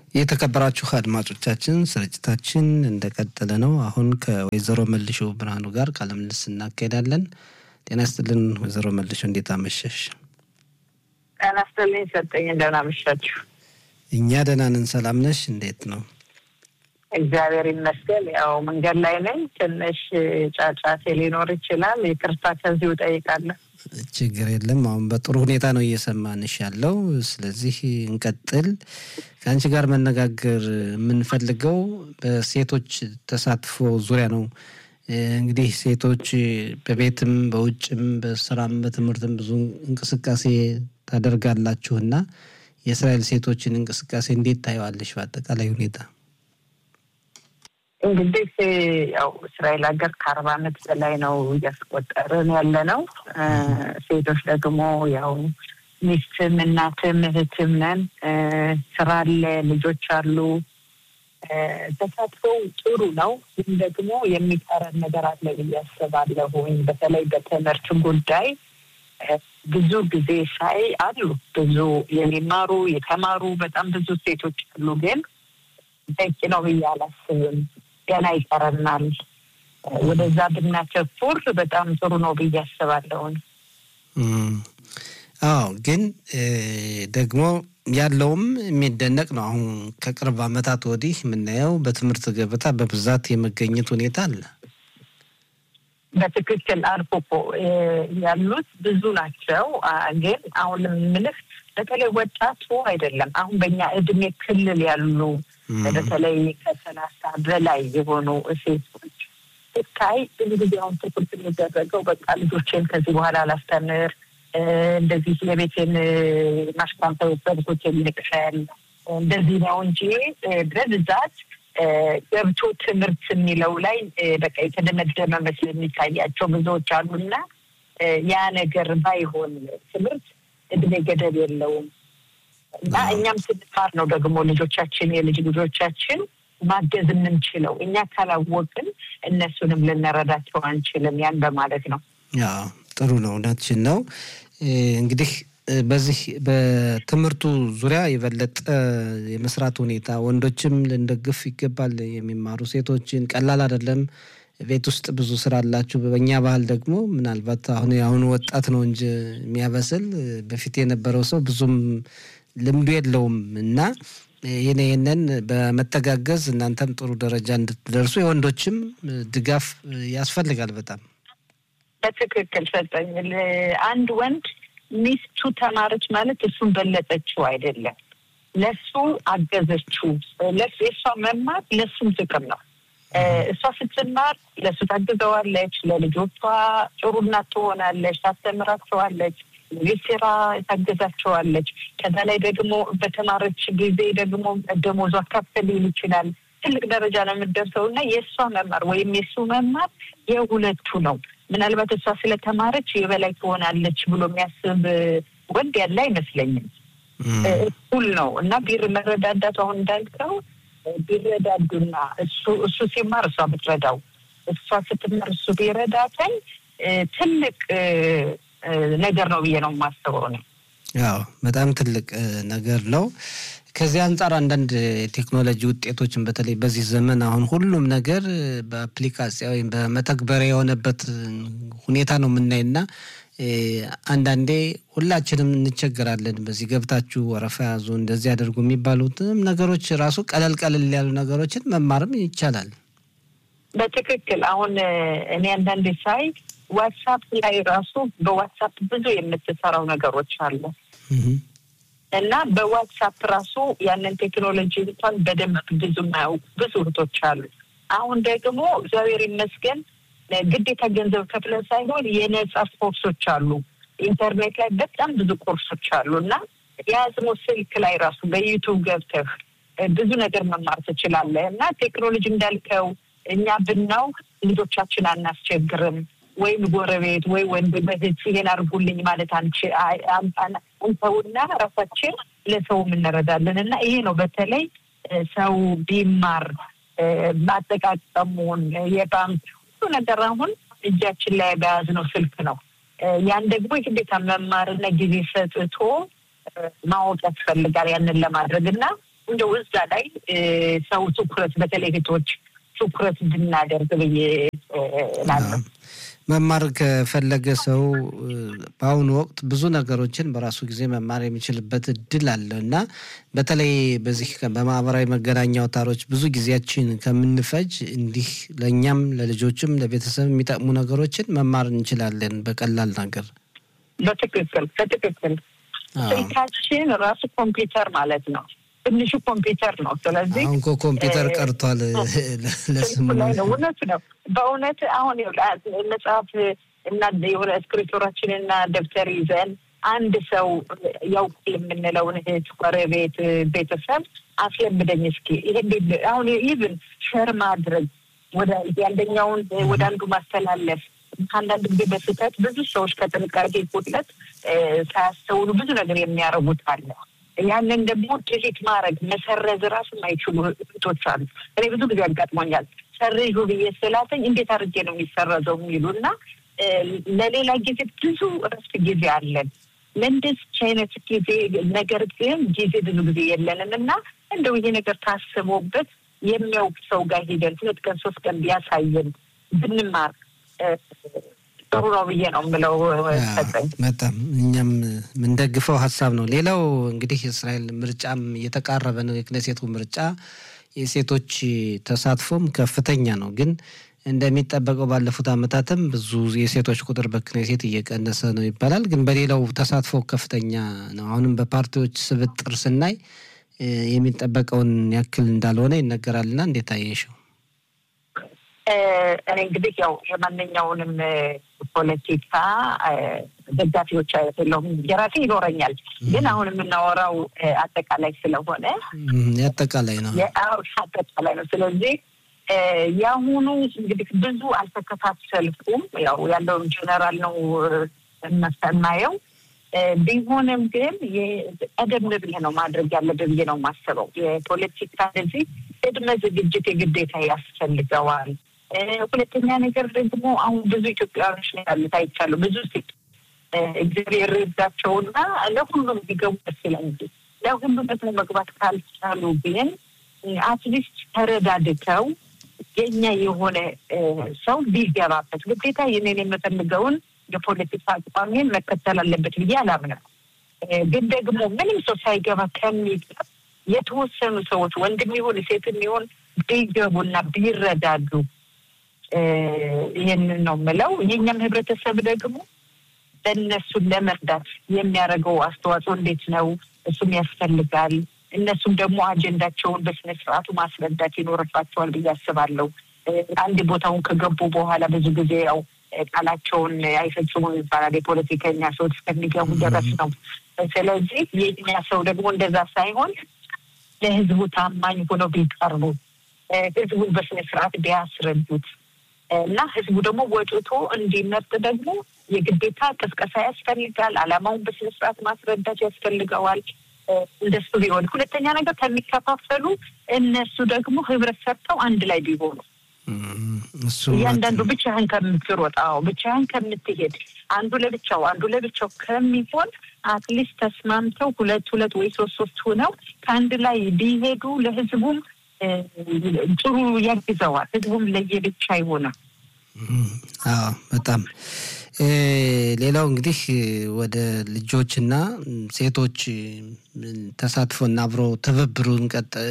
የተከበራችሁ አድማጮቻችን ስርጭታችን እንደቀጠለ ነው። አሁን ከወይዘሮ መልሾ ብርሃኑ ጋር ቃለ ምልልስ እናካሄዳለን። ጤና ይስጥልን ወይዘሮ መልሾ፣ እንዴት አመሸሽ? ጤና ይስጥልኝ ሰጠኝ፣ እንደምን አመሻችሁ? እኛ ደህና ነን። ሰላም ነሽ? እንዴት ነው? እግዚአብሔር ይመስገን። ያው መንገድ ላይ ነኝ። ትንሽ ጫጫቴ ሊኖር ይችላል። ይቅርታ ከዚሁ እጠይቃለሁ። ችግር የለም። አሁን በጥሩ ሁኔታ ነው እየሰማንሽ ያለው። ስለዚህ እንቀጥል። ከአንቺ ጋር መነጋገር የምንፈልገው በሴቶች ተሳትፎ ዙሪያ ነው። እንግዲህ ሴቶች በቤትም በውጭም በስራም በትምህርትም ብዙ እንቅስቃሴ ታደርጋላችሁ እና የእስራኤል ሴቶችን እንቅስቃሴ እንዴት ታየዋለሽ? በአጠቃላይ ሁኔታ እንግዲህ ያው እስራኤል ሀገር ከአርባ ዓመት በላይ ነው እያስቆጠርን ያለ ነው። ሴቶች ደግሞ ያው ሚስትም እናትም እህትም ነን። ስራ አለ፣ ልጆች አሉ። ተሳትፎው ጥሩ ነው፣ ግን ደግሞ የሚቀረን ነገር አለ ብዬ አስባለሁኝ። በተለይ በትምህርት ጉዳይ ብዙ ጊዜ ሳይ አሉ ብዙ የሚማሩ የተማሩ በጣም ብዙ ሴቶች አሉ፣ ግን በቂ ነው ብዬ አላስብም። ገና ይቀረናል። ወደዛ ብናተኩር በጣም ጥሩ ነው ብዬ አስባለሁኝ። አዎ ግን ደግሞ ያለውም የሚደነቅ ነው። አሁን ከቅርብ ዓመታት ወዲህ የምናየው በትምህርት ገበታ በብዛት የመገኘት ሁኔታ አለ። በትክክል አልፎ እኮ ያሉት ብዙ ናቸው። ግን አሁን ምልህ በተለይ ወጣቱ አይደለም አሁን በእኛ እድሜ ክልል ያሉ በተለይ ከሰላሳ በላይ የሆኑ ሴቶች ስታይ ብዙ ጊዜ አሁን ትኩረት የሚደረገው በቃ ልጆችን ከዚህ በኋላ አላስተምር እንደዚህ የቤቴን ማሽኳንተው በልጆችን ልቅሰል እንደዚህ ነው እንጂ በብዛት ገብቶ ትምህርት የሚለው ላይ በቃ የተደመደመ መስሎ የሚታያቸው ብዙዎች አሉና ያ ነገር ባይሆን ትምህርት እድሜ ገደብ የለውም እና እኛም ስንማር ነው ደግሞ ልጆቻችን የልጅ ልጆቻችን ማገዝ የምንችለው። እኛ ካላወቅን እነሱንም ልንረዳቸው አንችልም። ያን በማለት ነው። ያው ጥሩ ነው፣ እውነትሽን ነው። እንግዲህ በዚህ በትምህርቱ ዙሪያ የበለጠ የመስራት ሁኔታ ወንዶችም ልንደግፍ ይገባል። የሚማሩ ሴቶችን ቀላል አይደለም። ቤት ውስጥ ብዙ ስራ አላችሁ። በእኛ ባህል ደግሞ ምናልባት አሁን የአሁኑ ወጣት ነው እንጂ የሚያበስል በፊት የነበረው ሰው ብዙም ልምዱ የለውም እና ይህን ይህንን በመተጋገዝ እናንተም ጥሩ ደረጃ እንድትደርሱ የወንዶችም ድጋፍ ያስፈልጋል። በጣም በትክክል ሰጠኝ። አንድ ወንድ ሚስቱ ተማረች ማለት እሱን በለጠችው አይደለም፣ ለሱ አገዘችው። ለሱ የእሷ መማር ለሱም ጥቅም ነው። እሷ ስትማር ለእሱ ታግዘዋለች፣ ለልጆቿ ጥሩ እናት ትሆናለች፣ ታስተምራቸዋለች፣ የቤት ስራ ታገዛቸዋለች። ከዛ ላይ ደግሞ በተማረች ጊዜ ደግሞ ደሞዟ ከፍ ሊል ይችላል። ትልቅ ደረጃ ነው የምትደርሰው እና የእሷ መማር ወይም የእሱ መማር የሁለቱ ነው። ምናልባት እሷ ስለተማረች የበላይ ትሆናለች ብሎ የሚያስብ ወንድ ያለ አይመስለኝም። እኩል ነው እና ቢር መረዳዳቱ አሁን እንዳልከው ቢረዳዱና እሱ እሱ ሲማር እሷ ብትረዳው እሷ ስትማር እሱ ቢረዳተኝ ትልቅ ነገር ነው ብዬ ነው የማስበው ነው። ያው በጣም ትልቅ ነገር ነው። ከዚህ አንጻር አንዳንድ የቴክኖሎጂ ውጤቶችን በተለይ በዚህ ዘመን አሁን ሁሉም ነገር በአፕሊካሲያ ወይም በመተግበሪያ የሆነበት ሁኔታ ነው የምናይና አንዳንዴ ሁላችንም እንቸገራለን። በዚህ ገብታችሁ ወረፋ ያዙ እንደዚህ ያደርጉ የሚባሉትም ነገሮች ራሱ ቀለል ቀለል ያሉ ነገሮችን መማርም ይቻላል። በትክክል አሁን እኔ አንዳንዴ ሳይ ዋትሳፕ ላይ ራሱ በዋትሳፕ ብዙ የምትሰራው ነገሮች አሉ እና በዋትሳፕ ራሱ ያንን ቴክኖሎጂ እንኳን በደንብ ብዙ የማያውቁ ብዙ እህቶች አሉ። አሁን ደግሞ እግዚአብሔር ይመስገን ግዴታ ገንዘብ ከፍለን ሳይሆን የነጻ ኮርሶች አሉ። ኢንተርኔት ላይ በጣም ብዙ ኮርሶች አሉ እና የያዝነው ስልክ ላይ ራሱ በዩቱብ ገብተህ ብዙ ነገር መማር ትችላለህ እና ቴክኖሎጂ እንዳልከው እኛ ብናውቅ ልጆቻችን አናስቸግርም። ወይም ጎረቤት ወይ ወንድም እህት ይሄን አድርጉልኝ ማለት አንተውና ራሳችን ለሰውም እንረዳለን እና ይሄ ነው በተለይ ሰው ቢማር ማጠቃቀሙን የባንክ ሁሉ ነገር አሁን እጃችን ላይ በያዝነው ስልክ ነው። ያን ደግሞ የግዴታ መማርና ጊዜ ሰጥቶ ማወቅ ያስፈልጋል ያንን ለማድረግ እና እንደው እዛ ላይ ሰው ትኩረት በተለይ እህቶች ትኩረት እንድናደርግ ብዬ እላለሁ። መማር ከፈለገ ሰው በአሁኑ ወቅት ብዙ ነገሮችን በራሱ ጊዜ መማር የሚችልበት እድል አለ እና በተለይ በዚህ በማህበራዊ መገናኛ አውታሮች ብዙ ጊዜያችን ከምንፈጅ እንዲህ ለእኛም ለልጆችም ለቤተሰብ የሚጠቅሙ ነገሮችን መማር እንችላለን በቀላል ነገር። በትክክል በትክክል ስልካችን ራሱ ኮምፒውተር ማለት ነው። ትንሹ ኮምፒውተር ነው። ስለዚህ አሁን እኮ ኮምፒውተር ቀርቷል ለስሙ ላይ ነው። እውነት ነው። በእውነት አሁን መጽሐፍ እና የሆነ እስክሪፕቶራችን እና ደብተር ይዘን አንድ ሰው ያውቅ የምንለውን እህት፣ ጎረቤት፣ ቤተሰብ አስለምደኝ እስኪ ይሄ አሁን ኢቭን ሸር ማድረግ ወደ ያንደኛውን ወደ አንዱ ማስተላለፍ አንዳንድ ጊዜ በስህተት ብዙ ሰዎች ከጥንቃቄ ጉድለት ሳያስተውሉ ብዙ ነገር የሚያደርጉት አለ። ያንን ደግሞ ድሊት ማድረግ መሰረዝ ራሱ የማይችሉ እህቶች አሉ። እኔ ብዙ ጊዜ ያጋጥሞኛል። ሰርዡ ብዬ ስላተኝ እንዴት አድርጌ ነው የሚሰረዘው የሚሉ እና ለሌላ ጊዜ ብዙ እረፍት ጊዜ አለን። ለእንደዚህ አይነት ጊዜ ነገር ግን ጊዜ ብዙ ጊዜ የለንም እና እንደው ይሄ ነገር ታስቦበት የሚያውቅ ሰው ጋር ሂደን ሁለት ቀን ሶስት ቀን ቢያሳየን ብንማር ጥሩ ነው ብዬ ነው የምለው። ሰጠኝ በጣም እኛም የምንደግፈው ሀሳብ ነው። ሌላው እንግዲህ የእስራኤል ምርጫም እየተቃረበ ነው። የክነሴቱ ምርጫ የሴቶች ተሳትፎም ከፍተኛ ነው። ግን እንደሚጠበቀው ባለፉት ዓመታትም ብዙ የሴቶች ቁጥር በክኔሴት እየቀነሰ ነው ይባላል። ግን በሌላው ተሳትፎ ከፍተኛ ነው። አሁንም በፓርቲዎች ስብጥር ስናይ የሚጠበቀውን ያክል እንዳልሆነ ይነገራልና እንዴት አየሽው? እኔ እንግዲህ ያው የማንኛውንም ፖለቲካ ደጋፊዎች አይደለሁም። የራሴ ይኖረኛል። ግን አሁን የምናወራው አጠቃላይ ስለሆነ አጠቃላይ ነው አጠቃላይ ነው። ስለዚህ የአሁኑ እንግዲህ ብዙ አልተከታተልኩም። ያው ያለውን ጀነራል ነው የማየው። ቢሆንም ግን ቀደም ብለህ ነው ማድረግ ያለብህ ብዬ ነው የማስበው። የፖለቲካ እንደዚህ ቅድመ ዝግጅት የግዴታ ያስፈልገዋል። ሁለተኛ ነገር ደግሞ አሁን ብዙ ኢትዮጵያውያኖች ነው ያሉት አይቻሉ ብዙ ሴት እግዚአብሔር ይርዳቸውና ለሁሉም ቢገቡ ደስ ይላል። ለሁሉም ደግሞ መግባት ካልቻሉ ግን አትሊስት ተረዳድተው የኛ የሆነ ሰው ቢገባበት ግዴታ ይህንን የምፈልገውን የፖለቲካ አቋሜን መከተል አለበት ብዬ አላምንም። ግን ደግሞ ምንም ሰው ሳይገባ ከሚገባ የተወሰኑ ሰዎች ወንድም ይሁን ሴትም ይሁን ቢገቡና ቢረዳዱ ይህንን ነው የምለው። የኛም ህብረተሰብ ደግሞ በእነሱን ለመርዳት የሚያደርገው አስተዋጽኦ እንዴት ነው? እሱም ያስፈልጋል። እነሱም ደግሞ አጀንዳቸውን በስነ ስርዓቱ ማስረዳት ይኖርባቸዋል ብዬ አስባለሁ። አንድ ቦታውን ከገቡ በኋላ ብዙ ጊዜ ያው ቃላቸውን አይፈጽሙም ይባላል። የፖለቲከኛ ሰዎች እስከሚገቡ ድረስ ነው። ስለዚህ የኛ ሰው ደግሞ እንደዛ ሳይሆን ለህዝቡ ታማኝ ሆነው ቢቀርቡ፣ ህዝቡን በስነ ስርዓት ቢያስረዱት እና ህዝቡ ደግሞ ወጥቶ እንዲመርጥ ደግሞ የግዴታ ቅስቀሳ ያስፈልጋል። አላማውን በስነ ስርዓት ማስረዳት ያስፈልገዋል። እንደሱ ቢሆን፣ ሁለተኛ ነገር ከሚከፋፈሉ እነሱ ደግሞ ህብረት ሰርተው አንድ ላይ ቢሆኑ እያንዳንዱ ብቻህን ከምትሮጥ፣ አዎ ብቻህን ከምትሄድ አንዱ ለብቻው አንዱ ለብቻው ከሚሆን አትሊስት ተስማምተው ሁለት ሁለት ወይ ሶስት ሶስት ሆነው ከአንድ ላይ ቢሄዱ ለህዝቡም ጥሩ ያግዘዋል። ህዝቡም ለየብቻ አይሆንም። አዎ በጣም ሌላው እንግዲህ ወደ ልጆችና ሴቶች ተሳትፎና አብሮ ትብብሩን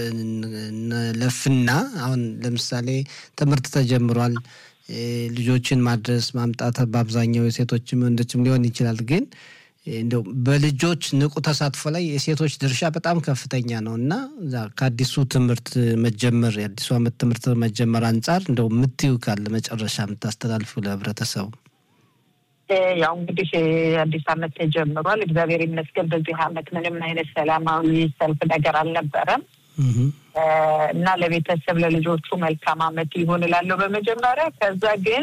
ለፍና አሁን ለምሳሌ ትምህርት ተጀምሯል። ልጆችን ማድረስ ማምጣት በአብዛኛው የሴቶችም ወንዶችም ሊሆን ይችላል። ግን እንደው በልጆች ንቁ ተሳትፎ ላይ የሴቶች ድርሻ በጣም ከፍተኛ ነው እና ከአዲሱ ትምህርት መጀመር የአዲሱ ዓመት ትምህርት መጀመር አንጻር እንደው የምትዩ ካለ መጨረሻ የምታስተላልፉ ለህብረተሰቡ ያው እንግዲህ አዲስ ዓመት ተጀምሯል። እግዚአብሔር ይመስገን በዚህ ዓመት ምንም አይነት ሰላማዊ ሰልፍ ነገር አልነበረም እና ለቤተሰብ ለልጆቹ መልካም ዓመት ይሁን እላለሁ በመጀመሪያ። ከዛ ግን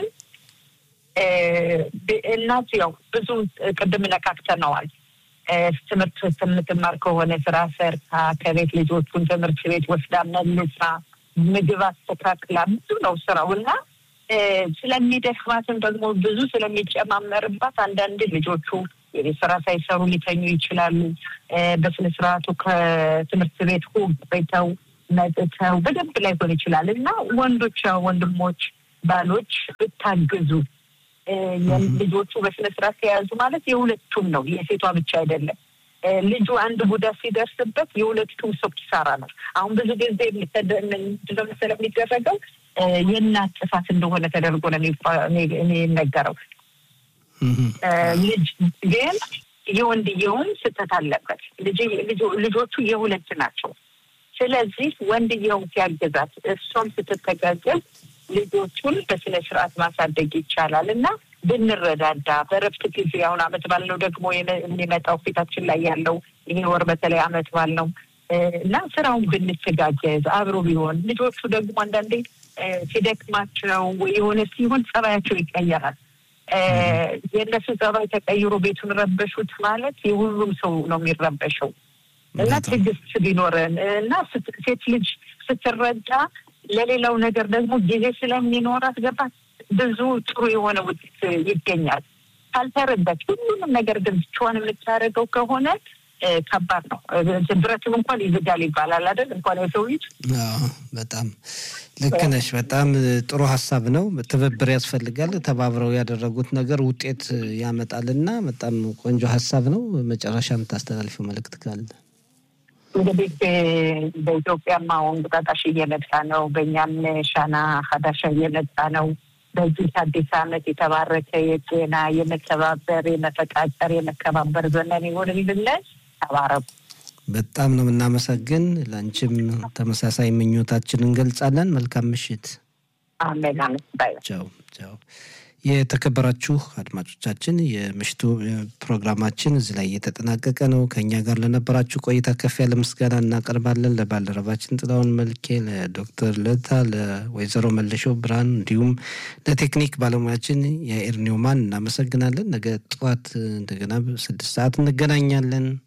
እናት ያው ብዙ ቅድም ነካክተነዋል። ትምህርት የምትማር ከሆነ ስራ ሰርታ ከቤት ልጆቹን ትምህርት ቤት ወስዳ መልሳ ምግብ አስተካክላ ብዙ ነው ስራው እና ስለሚደክማትም ደግሞ ብዙ ስለሚጨማመርባት አንዳንድ ልጆቹ የቤት ስራ ሳይሰሩ ሊተኙ ይችላሉ። በስነ ስርዓቱ ከትምህርት ቤት ሁብ ቤተው መጥተው በደንብ ላይሆን ይችላል እና ወንዶች ወንድሞች፣ ባሎች ብታግዙ ልጆቹ በስነ ስርዓት ተያዙ ማለት የሁለቱም ነው፣ የሴቷ ብቻ አይደለም። ልጁ አንድ ጉዳት ሲደርስበት የሁለቱም ሰው ኪሳራ ነው። አሁን ብዙ ጊዜ ምንድነው መሰለህ የሚደረገው የእናት ጥፋት እንደሆነ ተደርጎ ነው የሚነገረው። ልጅ ግን የወንድየውም ስህተት አለበት። ልጆቹ የሁለት ናቸው። ስለዚህ ወንድየውም ሲያገዛት እሷም ስትተጋገዝ ልጆቹን በስነ ስርዓት ማሳደግ ይቻላል እና ብንረዳዳ በረፍት ጊዜ አሁን አመት ባል ነው ደግሞ የሚመጣው ፊታችን ላይ ያለው ይሄ ወር በተለይ አመት ባል ነው እና ስራውን ብንተጋገዝ አብሮ ቢሆን ልጆቹ ደግሞ አንዳንዴ ሲደክማቸው የሆነ ሲሆን ጸባያቸው ይቀየራል። የእነሱ ጸባይ ተቀይሮ ቤቱን ረበሹት ማለት የሁሉም ሰው ነው የሚረበሸው እና ትዕግስት ቢኖረን እና ሴት ልጅ ስትረዳ ለሌላው ነገር ደግሞ ጊዜ ስለሚኖራት ገባት ብዙ ጥሩ የሆነ ውጤት ይገኛል። ካልተረዳች ሁሉንም ነገር ግን ብቻዋን የምታደርገው ከሆነ ከባድ ነው። ብረትም እንኳን ይዝጋል ይባላል አይደል? እንኳን የሰው ልጅ። በጣም ልክ ነሽ። በጣም ጥሩ ሀሳብ ነው። ትብብር ያስፈልጋል። ተባብረው ያደረጉት ነገር ውጤት ያመጣል እና በጣም ቆንጆ ሀሳብ ነው። መጨረሻ የምታስተላልፊው መልእክት ካለ? እንግዲህ በኢትዮጵያም አሁን እንቁጣጣሽ እየመጣ ነው። በእኛም ሻና ሀዳሻ እየመጣ ነው። በዚህ አዲስ ዓመት የተባረከ የጤና የመተባበር፣ የመፈቃቀር፣ የመከባበር ዘመን ይሆንልን። ተባረኩ። በጣም ነው የምናመሰግን። ለአንቺም ተመሳሳይ ምኞታችን እንገልጻለን። መልካም ምሽት። አሜን አሜን። ባይ ቻው ቻው። የተከበራችሁ አድማጮቻችን የምሽቱ ፕሮግራማችን እዚህ ላይ እየተጠናቀቀ ነው። ከእኛ ጋር ለነበራችሁ ቆይታ ከፍ ያለ ምስጋና እናቀርባለን። ለባልደረባችን ጥላውን መልኬ፣ ለዶክተር ለታ፣ ለወይዘሮ መለሾ ብርሃን እንዲሁም ለቴክኒክ ባለሙያችን የኤርኒውማን እናመሰግናለን። ነገ ጠዋት እንደገና ስድስት ሰዓት እንገናኛለን።